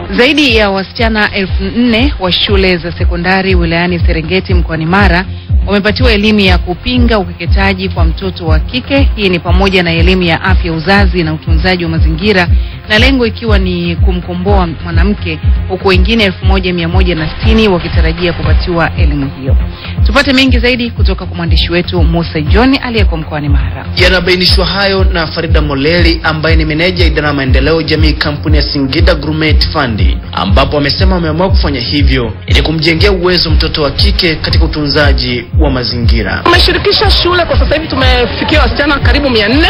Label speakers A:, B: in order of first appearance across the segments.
A: Zaidi ya wasichana elfu nne wa shule za sekondari wilayani Serengeti mkoani Mara wamepatiwa elimu ya kupinga ukeketaji kwa mtoto wa kike. Hii ni pamoja na elimu ya afya uzazi na utunzaji wa mazingira, na lengo ikiwa ni kumkomboa mwanamke, huku wengine elfu moja mia moja na sitini wakitarajia kupatiwa elimu hiyo. Tupate mengi zaidi kutoka kwa mwandishi wetu Musa John aliyeko mkoani Mara.
B: Yanabainishwa hayo na Farida Moleli ambaye ni meneja idara ya maendeleo jamii kampuni ya Singida Gourmet Fund, ambapo amesema wameamua kufanya hivyo ili kumjengea uwezo mtoto wa kike katika utunzaji wa mazingira.
C: Tumeshirikisha shule kwa sasa hivi tumefikia wasichana karibu mia nne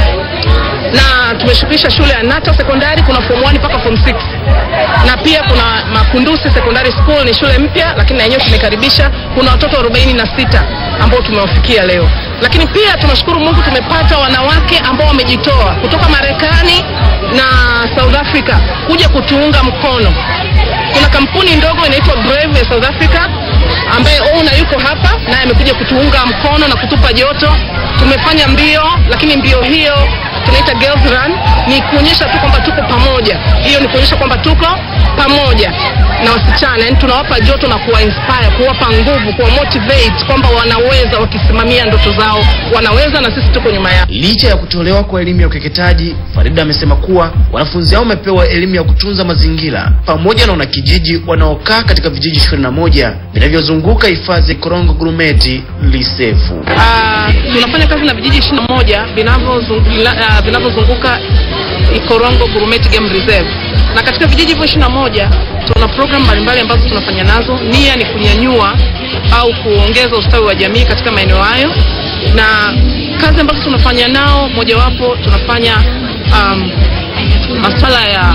C: na tumeshirikisha shule ya Nata sekondari, kuna form 1 mpaka form 6 na pia kuna Makundusi Secondary School, ni shule mpya lakini na yenyewe tumekaribisha. Kuna watoto 46 ambao tumewafikia leo, lakini pia tunashukuru Mungu tumepata wanawake ambao wamejitoa kutoka Marekani na South Africa kuja kutuunga mkono. Kuna kampuni ndogo inaitwa Brave ya South Africa ambaye owner yuko hapa naye amekuja kutuunga mkono na kutupa joto. Tumefanya mbio, lakini mbio hiyo tunaita girls run, ni kuonyesha tu kwamba tuko pamoja. Hiyo ni kuonyesha kwamba tuko pamoja na wasichana, yani tunawapa joto na kuwa inspire, kuwapa nguvu, kuwa motivate kwamba wanaweza, wakisimamia ndoto zao wanaweza, na sisi tuko nyuma yao.
B: Licha ya kutolewa kwa elimu ya ukeketaji, Farida amesema kuwa wanafunzi hao wamepewa elimu ya kutunza mazingira pamoja na wanakijiji wanaokaa katika vijiji 21 vinavyozunguka hifadhi ya Korongo Grumeti Lisefu.
C: Ah, tunafanya kazi na vijiji 21 vinavyozunguka uh, vinavyozunguka Ikorongo Gurumeti Game Reserve, na katika vijiji hivyo 21 tuna program mbalimbali ambazo tunafanya nazo. Nia ni kunyanyua au kuongeza ustawi wa jamii katika maeneo hayo, na kazi ambazo tunafanya nao, mojawapo tunafanya um, masuala ya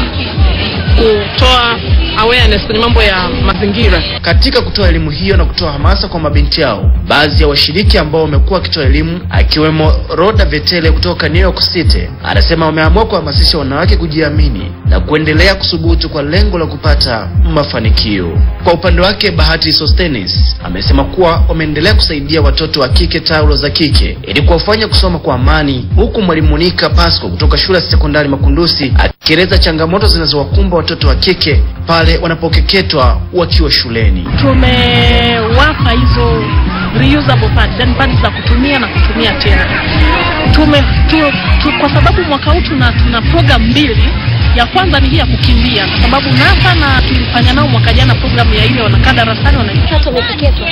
C: kutoa awareness kwenye mambo ya mazingira.
B: Katika kutoa elimu hiyo na kutoa hamasa kwa mabinti yao, baadhi ya washiriki ambao wamekuwa wakitoa elimu akiwemo Roda Vetele kutoka New York City anasema wameamua kuhamasisha wanawake kujiamini na kuendelea kusubutu kwa lengo la kupata mafanikio. Kwa upande wake, Bahati Sostenis amesema kuwa wameendelea kusaidia watoto wa kike taulo za kike ili kuwafanya kusoma kwa amani, huku mwalimu Monica Pasco kutoka shule ya sekondari Makundusi akieleza changamoto zinazowakumba watoto wa kike pale wanapokeketwa wakiwa shuleni.
D: Tumewapa hizo reusable pads, yani pads za kutumia na kutumia tena. Tume, tu, tu, kwa sababu mwaka huu tuna, tuna program mbili. Ya kwanza ni hii ya kukimbia, kwa sababu NASA na tulifanya nao mwaka jana programu ya ile wanakaa darasani
E: wanaitatu wamepeketwa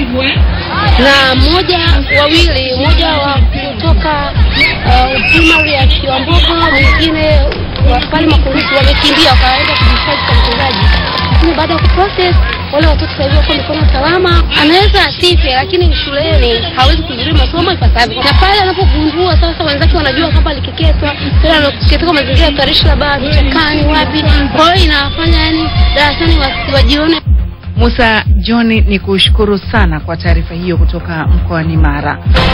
E: na mmoja wawili, mmoja wa kutoka uh, primary ya Kiwambogo, mwingine pale Makundusi wamekimbia wakaenda kujihifadhi kwa mtendaji, lakini baada ya kuprocess wale watoto sasa hivi wako mikono salama. Anaweza asife, lakini shuleni hawezi kuhudhuria masomo ipasavyo, na pale anapogundua sasa wenzake wanajua kwamba alikeketwa, tena katika mazingira hatarishi, labda vichakani, wapi. Kwa hiyo inafanya yani darasani wasiwajione.
A: Musa John, ni kushukuru sana kwa taarifa hiyo kutoka mkoani Mara.